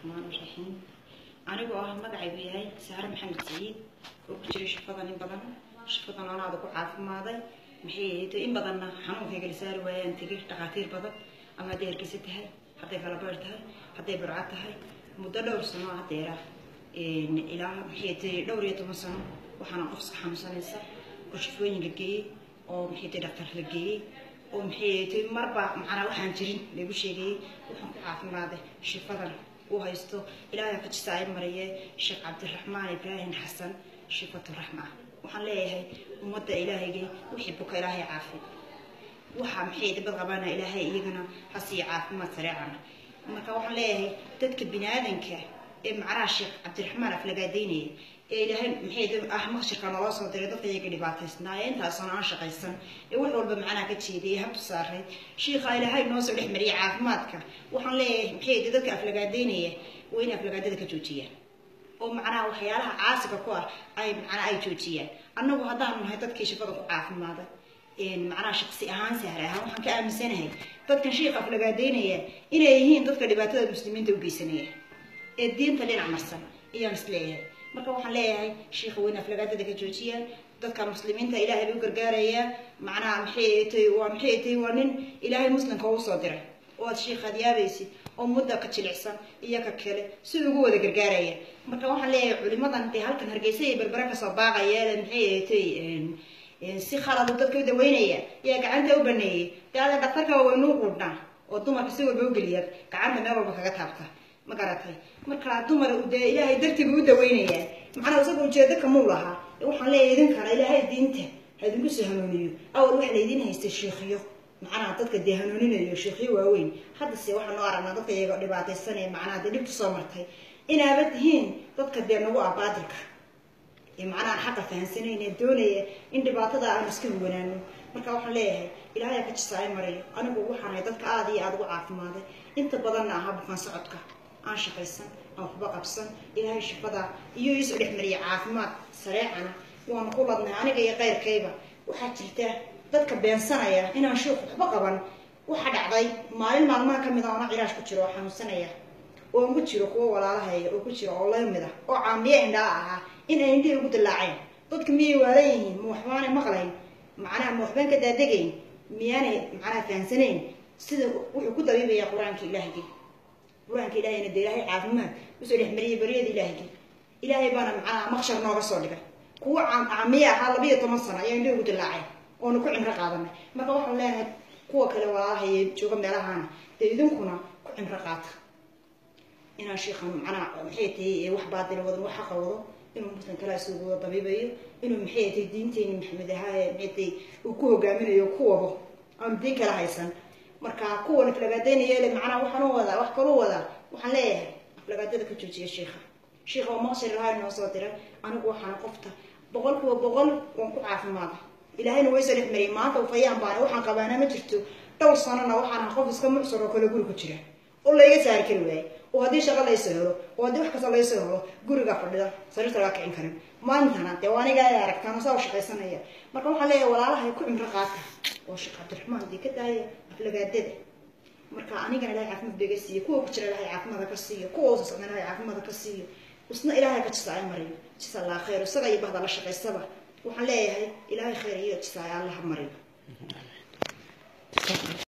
raxmaan raxiim anigoo ah magacaygu yahay saare maxamed saciid oo ku jiray shafadan in badan shafadan anaada ku caafimaaday maxay ahayd in badanna xanuunkay kala saari waayaan tegay dhakhaatiir badan ama hadday hargeysa tahay hadday kalabeer tahay hadday burca tahay muddo dhowr sano hadeera ilaa maxay tahay dhowr iyo toban sano waxaana qof iska xanuunsanaysa oo shafooyin la geeyey oo maxay tahay dhaktar la geeyey oo maxay tahay marba macnaa waxaan jirin lagu sheegayey waxaan ku caafimaaday shifadan uu haysto ilaahay kajisa ay mariye sheekh cabdiraxmaan ibraahim xasan shifatu raxma waxaan leeyahay ummadda ilaahaygay wixii buka ilaahay caafi waxaa maxay dibad qabana ilaahay iyagana hasiiyo caafimaad sareecana marka waxaan leeyahay dadka bini-aadanka ee macnaha sheekh cabdiraxmaan aflagaadaynaya ee ilaahay maxay ah maqshirka naloo soo diray dadka iyaga dhibaataysnaa ee intaasoo aan shaqaysan ee wax walba macnaha ka jeediyay habtu saaray shiikha ilaahay noo soo dhex mariyay caafimaadka waxaan leeyahay maxay dadka aflagaadaynaya waa inay aflagaadada ka joojiyaan oo macnaha waxyaalaha caasiga ku ah ay macnaha ay joojiyaan annagu haddaanu nahay dadkii shifada ku caafimaaday macnaha shaqsi ahaan sahre ahaan waxaan ka aaminsanahay dadkan shiikha aflagaadaynaya inay yihiin dadka dhibaatada muslimiinta u geysanaya ee diinta dhinac marsan ayaan is leeyahay marka waxaan leeyahay shiikha weyne aflagaadada ka joojiyaan dadka muslimiinta ilaahay bay u gargaarayaa macnaha maxay tahay waa maxay tahay waa nin ilaahay muslimka uu soo diray oo aad shiikhaad yaabaysid oo mudda ka jilicsan iyo ka kale si ugu wada gargaaraya marka waxaan leeyahay culimadan dee halkan hargeysa iyo berbere kasoo baaqaya maxay tahay si khaladu dadka u daweynaya yaa gacanta u baneeyey dee ada dhaktarka waynuu quudhnaa oo dumarka si walba ugeliya gacanta meel walba kaga taabta ma garatay marka dumar dee ilaahay dartii buu u daweynayaa macnaa isaga ujeedo kamuu lahaa waxaan leeyahay idinkana ilaahay diinta ha idinku soo hanuuniyo awal waxa laydin haystay sheikhiyo macnaha dadka dee hanuuninayo sheikhiyo waaweyn haddase waxaan noo aragnaa dadka iyaga dhibaataysanaya macnaha dee dhibta soo martay inaaba tihiin dadka dee nagu ah baadilka ee macnaha xaqa fahansanayna ee doonaya in dhibaatada aan iska huwanaano marka waxaan leeyahay ilaahay ka jisaay mariyo anigu waxaan ahay dadka aada iyo aada ugu caafimaaday inta badanna ahaa bukaan socodka aan shaqaysan aan waxba qabsan ilaahay shifada iyo iisoo dhex mariya caafimaad sareecana waanu ku ladnay aniga iyo keyrkayba waxaa jirta dadka beensanaya inaan sheikh waxba qaban waxa dhacday maalin maalmaha ka mid a oona cilaash ku jiro oo xanuunsanaya oo ku jiro kuwo walaalahaya oo ku jiro oo lamid ah oo caamiye indhaa ahaa inay indhihii ugu dilaaceen dadka miyay waalan yihiin ma waxbaanay maqlayn macnaha ma waxbaan ka daadegayn miyaanay macnaha fahansanayn sida wuxuu ku dabiibaya qur-aanka ilaahigii qur-aanka ilaahayna dee ilaahay caafimaad usoo dhex mariyay baryada ilaahigii ilaahay baana macnaha maqshar nooga soo dhigay kuwo caamiye ahaa labiiyo toban sano ayaa indhihi ugu dilaaceen oonu ku cimro qaadanay marka waxaan leenahay kuwa kale walaalahaye jooga meelahaana dee idinkuna ku cimro qaata inaan shiikhan macnaha maxay tahay wax baadila wadan wax xaqa wado inuu muslim kala isugu wada dabiibayo inuu maxay tahay diinteeni maxamed ahaaye maxay tahay uu ku hogaaminayo ku wado aanu diin kala haysan marka kuwan aflagaadaynaya le macnaha waxaan u wadaa wax kalu wadaa waxaan leeyahay aflagaadada ka joojiya shiikha shiikha oo maqshir lahaa noo soo diray anigu waxaan qofta boqol kiiba boqol waan ku caafimaada ilaahayna way soo dhex mariyay maanta ufayaan baana waxaan qabaana ma jirto dhowr sanona waxaan qof iska mucsur oo kale guri ku jira oo layga saari kari waaye oo haddii shaqo laysoo helo oo haddii wax kasta laysoo helo guriga fadhida sariirta laga kicin karin maantana dee waa aniga ay aragtaan saa u shaqaysanaya marka waxaan leeyahay walaalahay ku cimro qaata oo sheekh cabdiraxmaan dee ka daaya aflagaadada marka anigana ilahay caafimaad bay ga siiyo kuwa ku jira ilahay caafimaada ka siiyo kuwa usa socdan ilahay caafimaada ka siiyo isna ilaahay ka jisa ay mariyo jisa allah khayr isaga iyo bahda la shaqaysaba waxaan leeyahay ilaahay khayr iyo jisa ay allaha mariyo